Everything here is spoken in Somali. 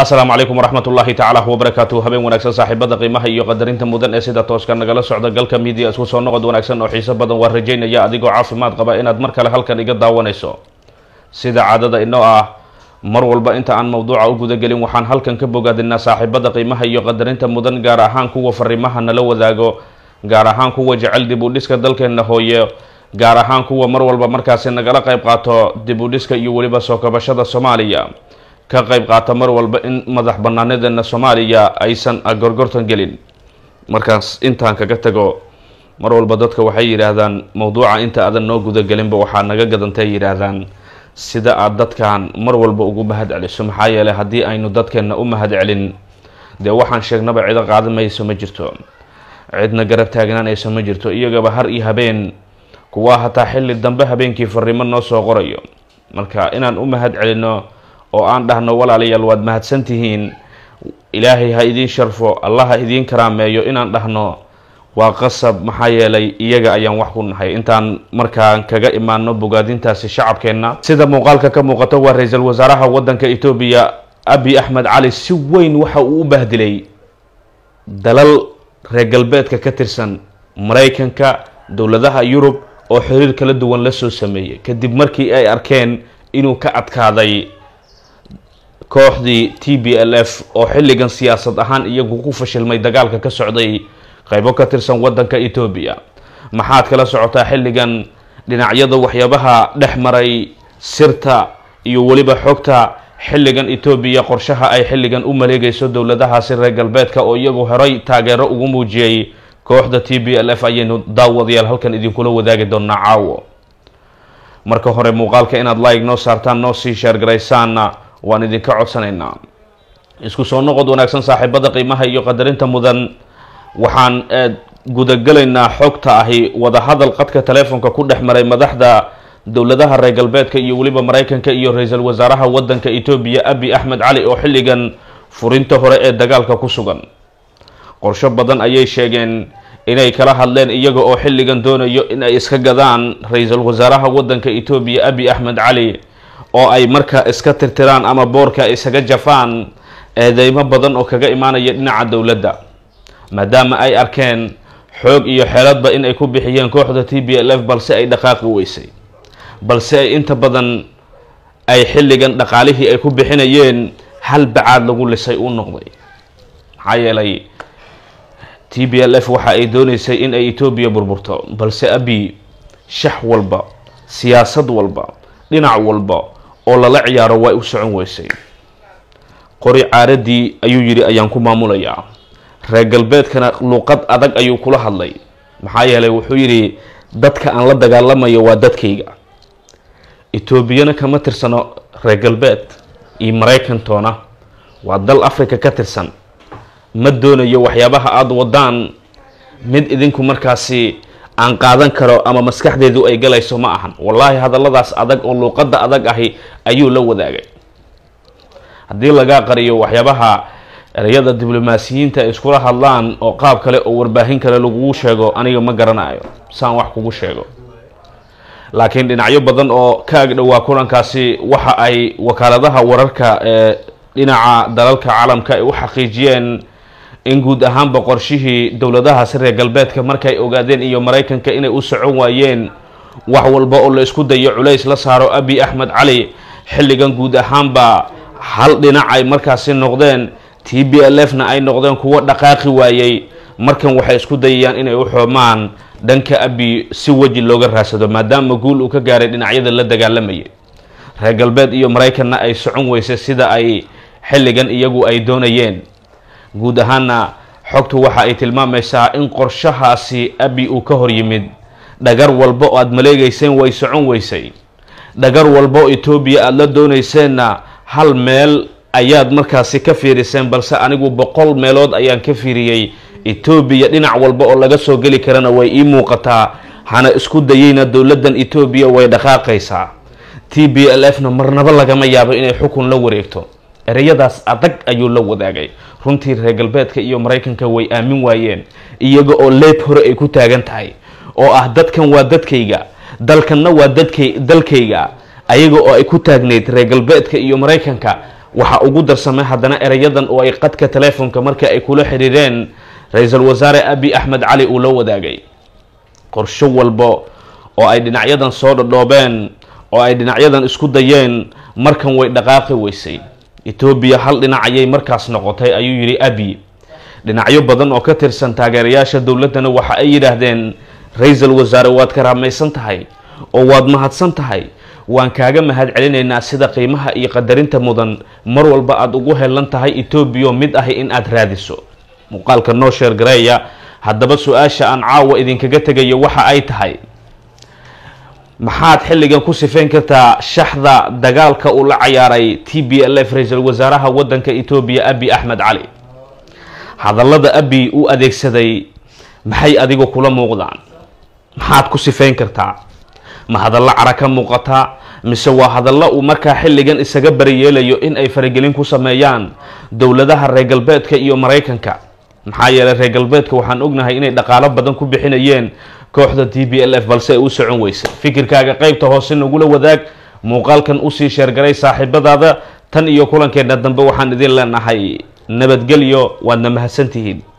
asalaamu calaykum waraxmat ullaahi tacaala wabarakaatu habeen wanaagsan saaxiibada qiimaha iyo qadarinta mudan ee sida tooska nagala socda galka midia isku soo noqod wanaagsan oo xiiso badan waa rajaynaya adigoo caafimaad qaba inaad mar kale halkan iga daawanayso sida caadada inoo ah mar walba inta aan mawduuca u gudagelin waxaan halkan ka bogaadinaa saaxiibada qiimaha iyo qadarinta mudan gaar ahaan kuwa fariimaha nala wadaago gaar ahaan kuwa jecel dib u dhiska dalkeena hooye gaar ahaan kuwa mar walba markaasi nagala qayb qaato dib u dhiska iyo weliba soo kabashada soomaaliya ka qayb qaata mar walba in madax banaanadeena soomaaliya aysan gorgortan gelin markaas intaan kaga tago mar walba dadka waxay yidhaahdaan mawduuca inta aadan noo gudagelinba waxaa naga gadantay yidhaahdaan sida aad dadkan mar walba ugu mahad celiso maxaa yeelay haddii aynu dadkeenna u mahad celin dee waxaan sheegnaba cido qaadamayso ma jirto cidna garab taagnaanayso ma jirto iyagaba har iyo habeen kuwaa hataa xilli dambe habeenkii fariimo noo soo qorayo marka inaan u mahad celino oo aan dhahno walaalayaal waad mahadsan tihiin ilaahay ha idiin sharfo allah ha idiin karaameeyo inaan dhahno waa qasab maxaa yeelay iyaga ayaan wax ku nahay intaan markaan kaga imaano bogaadintaasi shacabkeenna sida muuqaalka ka muuqato waa ra-iisul wasaaraha wadanka etoobiya abi axmed cali si weyn waxa uu u bahdilay dalal reer galbeedka ka tirsan maraykanka dowladaha yurub oo xiriir kala duwan la soo sameeyay kadib markii ay arkeen inuu ka adkaaday kooxdii t b l f oo xilligan siyaasad ahaan iyagu ku fashilmay dagaalka ka socday qaybo ka tirsan wadanka etoobiya maxaad kala socotaa xilligan dhinacyada waxyaabaha dhex maray sirta iyo weliba xogta xilligan etoobiya qorshaha ay xilligan u maleegayso dowladahaasi reer galbeedka oo iyagu horay taageero ugu muujiyey kooxda t b l f ayaynu daawadayaal halkan idinkula wadaagi doonaa caawo marka hore muuqaalka inaad like noo saartaan noo sii sheergaraysaanna waan idinka codsanaynaa isku soo noqod wanaagsan saaxiibada qiimaha iyo qadarinta mudan waxaan gudagelaynaa xogta ahi wadahadal qadka teleefonka ku dhex maray madaxda dowladaha reer galbeedka iyo weliba maraykanka iyo ra-iisul wasaaraha wadanka etoobiya abi axmed cali oo xilligan furinta hore ee dagaalka ku sugan qorsho badan ayay sheegeen inay kala hadleen iyaga oo xilligan doonayo in ay iska gadaan ra-iisul wasaaraha wadanka etoobiya abi axmed cali oo ay marka iska tirtiraan ama boorka isaga jafaan eedeymo badan oo kaga imaanaya dhinaca dowladda maadaama ay arkeen xoog iyo xeeladba in ay ku bixiyeen kooxda t b l f balse ay dhaqaaqi weysay balse ay inta badan ay xilligan dhaqaalihii ay ku bixinayeen hal bacaad lagu lisay uu noqday maxaa yeelay t b l f waxa ay dooneysay in ay etoobiya burburto balse abi shax walba siyaasad walba dhinac walba oo lala ciyaaro way u socon weysay qori caaradii ayuu yidhi ayaan ku maamulayaa reer galbeedkana luuqad adag ayuu kula hadlay maxaa yeelay wuxuu yidhi dadka aan la dagaalamayo waa dadkayga etoobiyana kama tirsano reer galbeed iyo maraykantoona waa dal africa ka tirsan ma doonayo waxyaabaha aada wadaan mid idinku markaasi aan qaadan karo ama maskaxdeedu ay galayso ma ahan wallaahi hadalladaas adag oo luuqadda adag ahi ayuu la wadaagay haddii lagaa qariyo waxyaabaha ereyada diblomaasiyiinta ay iskula hadlaan oo qaab kale oo warbaahin kale lagugu sheego aniga ma garanayo saan wax kugu sheego laakiin dhinacyo badan oo ka agdhowaa kulankaasi waxa ay wakaaladaha wararka ee dhinaca dalalka caalamka ay u xaqiijiyeen in guud ahaanba qorshihii dowladahaasi reer galbeedka markay ogaadeen iyo maraykanka inay u socon waayeen wax walba oo la isku dayo culays la saaro abi axmed cali xilligan guud ahaanba hal dhinac ay markaasi noqdeen t b l f na ay noqdeen kuwo dhaqaaqi waayey markan waxay isku dayayaan inay u xoomaan dhanka abi si weji looga raadsado maadaama guul uu ka gaaray dhinacyada la dagaalamayay reer galbeed iyo maraykanna ay socon weysay sida ay xilligan iyagu ay doonayeen guud ahaana xogtu waxa ay tilmaamaysaa in qorshahaasi abi uu ka hor yimid dhagar walba oo aada maleegeyseen way socon weysay dhagar walba oo etoobiya aada la dooneyseenna hal meel ayaad markaasi ka fiiriseen balse anigu boqol meelood ayaan ka fiiriyey etoobiya dhinac walba oo laga soo geli karana way ii muuqataa hana isku dayeyna dowladdan etoobiya way dhaqaaqaysaa t b l f na marnaba lagama yaabo inay xukun la wareegto ereyadaas adag ayuu la wadaagay runtii reer galbeedka iyo maraykanka way aamin waayeen iyaga oo leeb hore ay ku taagan tahay oo ah dadkan waa dadkayga dalkanna waa dadkay dalkayga ayaga oo ay ku taagnayd reer galbeedka iyo maraykanka waxa ugu darsamay haddana ereyadan oo ay qadka teleefonka markii ay kula xiriireen ra-iisul wasaare abi axmed cali uu la wadaagay qorsho walba oo ay dhinacyadan soo dhadhoobeen oo ay dhinacyadan isku dayeen markan way dhaqaaqi weysay etoobiya hal dhinac ayay markaas noqotay ayuu yidhi abi dhinacyo badan oo ka tirsan taageerayaasha dowladdana waxa ay yidhaahdeen ra-iisul wasaare waad karaamaysan tahay oo waad mahadsan tahay waan kaaga mahad celinaynaa sida qiimaha iyo qadarinta mudan mar walba aada ugu helan tahay etoobiya mid ahi in aada raadiso muuqaalka noo sheer gareeya haddaba su-aasha aan caawa idinkaga tegayo waxa ay tahay maxaad xilligan ku sifeyn kartaa shaxda dagaalka uu la cayaaray t b l f ra-iisul wasaaraha waddanka etoobiya abi axmed cali hadallada abi u adeegsaday maxay adigu kula muuqdaan maxaad ku sifeyn kartaa ma hadallo cara ka muuqataa mise waa hadallo uu markaa xilligan isaga bariyeelayo in ay faragelin ku sameeyaan dowladaha reer galbeedka iyo maraykanka maxaa yeelay reer galbeedka waxaan ognahay inay dhaqaalo badan ku bixinayeen kooxda t b l f balse ay u socon weysay fikirkaaga qeybta hoose nagula wadaag muuqaalkan usii sheergaray saaxiibadaada tan iyo kulankeenna dambe waxaan idin leenahay nabadgelyo waadna mahadsantihiin